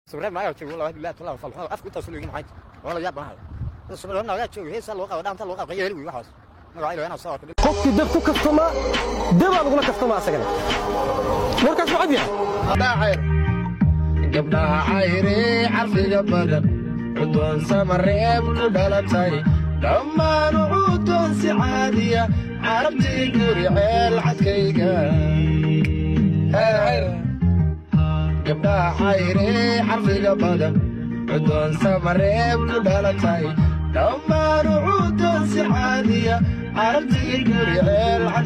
sawirad maayo joogo laba bilaad tolaa fal afku inta soo maxay wala yaab banahay sawirad naga joogo heesa loo qabo dhaanta loo qabo yeeli wi waxaas magaca ilaahay soo arkay qofkii dab ku kaftama dabaa lagula kaftama asagana warkaas waa cadyahay gabdhaha cayri carfiga badan cudoon samareeb ku dhalatay dhammaan cudoon si caadiya carabtii guri ceel cadkayga gabdhaha cayri carfiga badan cudoon samareeb ku dhalatay dhammaan cudoon si caadiya carabtii guri ceel